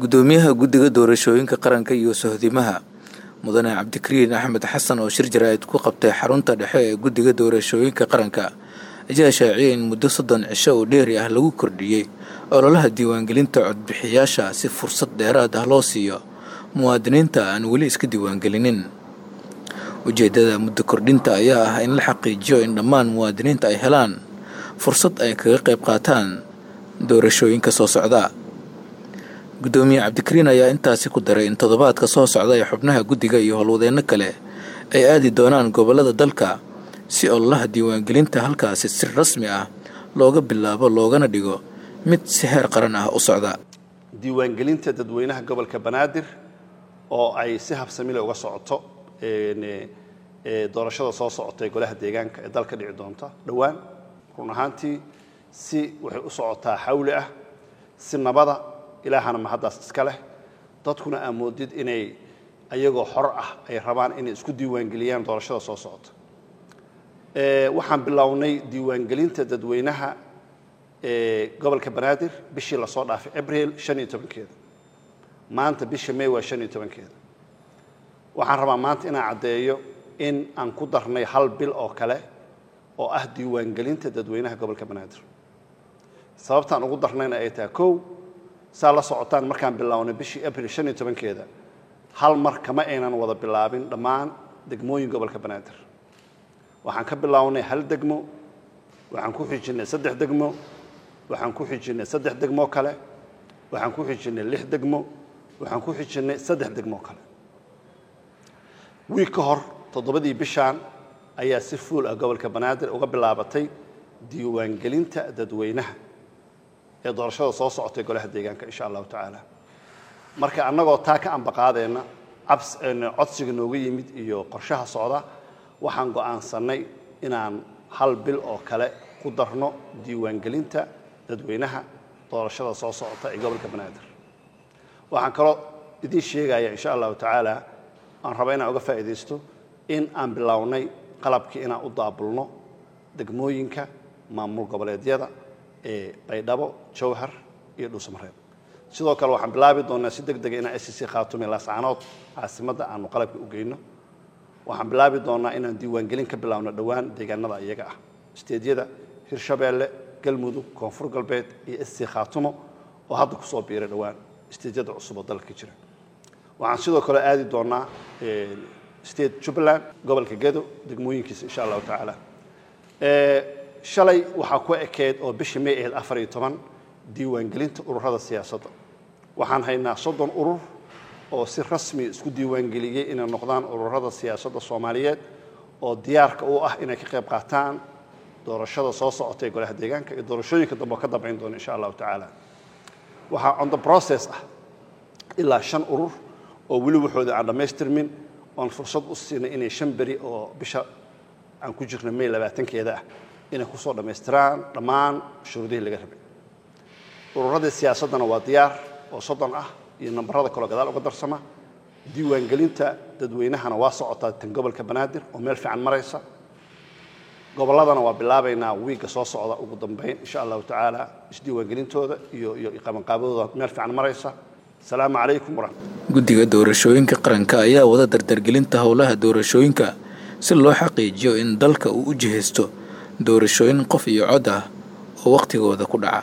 gudoomiyaha guddiga doorashooyinka qaranka iyo sohdimaha mudane cabdikariin axmed xasan oo shir jaraa'id ku qabtay xarunta dhexe ee guddiga doorashooyinka qaranka ayaa shaaciyay in muddo soddon cisho oo dheeri ah lagu kordhiyey ololaha diiwaangelinta codbixiyaasha si fursad dheeraad ah loo siiyo muwaadiniinta aan weli iska diiwaangelinin ujeeddada muddo kordhinta ayaa ah in la xaqiijiyo in dhammaan muwaadiniinta ay helaan fursad ay kaga qayb qaataan doorashooyinka soo socda gudoomiye cabdikariin ayaa intaasi ku daray in toddobaadka soo socda ee xubnaha guddiga iyo howlwadeenno kale ay aadi doonaan gobollada dalka si ololaha diiwaangelinta halkaasi si rasmi ah looga bilaabo loogana dhigo mid si heer qaran ah u socda diiwaangelinta dadweynaha gobolka banaadir oo ay si habsamile uga socoto doorashada soo socota ee golaha deegaanka ee dalka dhici doonta dhowaan run ahaantii si waxay u socotaa xawli ah si nabada ilaahana mahaddaas iska leh dadkuna aa moodid inay ayagoo xor ah ay rabaan inay isku diiwaangeliyaan doorashada soo socota waxaan bilownay diiwaangelinta dadweynaha gobolka banaadir bishii lasoo dhaafay abril shan iyo tobankeeda maanta bisha may waa shan iyo tobankeeda waxaan rabaa maanta inaan caddeeyo in aan ku darnay hal bil oo kale oo ah diiwaangelinta dadweynaha gobolka banaadir sababtaan ugu darnayna ay tahay kow saa la socotaan markaan bilownay bishii abril shan iyo tobankeeda hal mar kama aynan wada bilaabin dhammaan degmooyin gobolka banaadir waxaan ka bilownay hal degmo waxaan ku xijinnay saddex degmo waxaan ku xijinnay saddex degmoo kale waxaan ku xijinnay lix degmo waxaan ku xijinnay saddex degmoo kale wiig ka hor toddobadii bishaan ayaa si fuul ah gobolka banaadir uga bilaabatay diiwaangelinta dadweynaha ee doorashada soo socotay golaha deegaanka insha allahu tacaala marka annagoo taa ka ambaqaadeenna cabs codsiga nooga yimid iyo qorshaha socda waxaan go'aansannay inaan hal bil oo kale ku darno diiwaangelinta dadweynaha doorashada soo socota ee gobolka banaadir waxaan kaloo idiin sheegaya insha allahu tacaala aan raba inaan uga faa'iidaysto in aan bilownay qalabkii inaan u daabulno degmooyinka maamul goboleedyada ee baydhabo jawhar iyo dhuusamareeb sidoo kale waxaan bilaabi doonaa si deg dega inaan sc khaatume laascaanood caasimadda aanu qalabka u geyno waxaan bilaabi doonaa inaan diiwaangelin ka bilaabno dhowaan deegaanada iyaga ah isteedyada hirshabeelle galmudug koonfur galbeed iyo sc khaatumo oo hadda kusoo biiray dhowaan isteedyada cusub oo dalka jira waxaan sidoo kale aadi doonaa state jubbaland gobolka gedo degmooyinkiisa insha allahu tacaala shalay waxaa ku ekeyd oo bishii may ahayd afar iyo toban diiwaangelinta ururada siyaasadda waxaan haynaa soddon urur oo si rasmi isku diiwaangeliyey inay noqdaan ururada siyaasadda soomaaliyeed oo diyaarka u ah inay ka qayb qaataan doorashada soo socota ee golaha deegaanka iyo doorashooyinka dambe oo ka dambayn doona insha allahu tacaala waxaa on the process ah ilaa shan urur oo weli waxooda aan dhammaystirmin oon fursad u siinay inay shan beri oo bisha aan ku jirno may labaatankeeda ah inay kusoo dhammaystiraan dhammaan shuruudihii laga rabay ururadii siyaasaddana waa diyaar oo soddon ah iyo nambarada kaloo gadaal uga darsama diiwaangelinta dadweynahana waa socotaa tan gobolka banaadir oo meel fiican maraysa gobolladana waa bilaabaynaa wiigga soo socda ugu dambayn insha allahu tacaala isdiiwaangelintooda iyo iyo qabanqaabadooda meel fiican maraysa asalaamu calaykum waraxmat guddiga doorashooyinka qaranka ayaa wada dardargelinta howlaha doorashooyinka si loo xaqiijiyo in dalka uu u jihaysto doorashooyin qof iyo cod ah oo wakhtigooda ku dhaca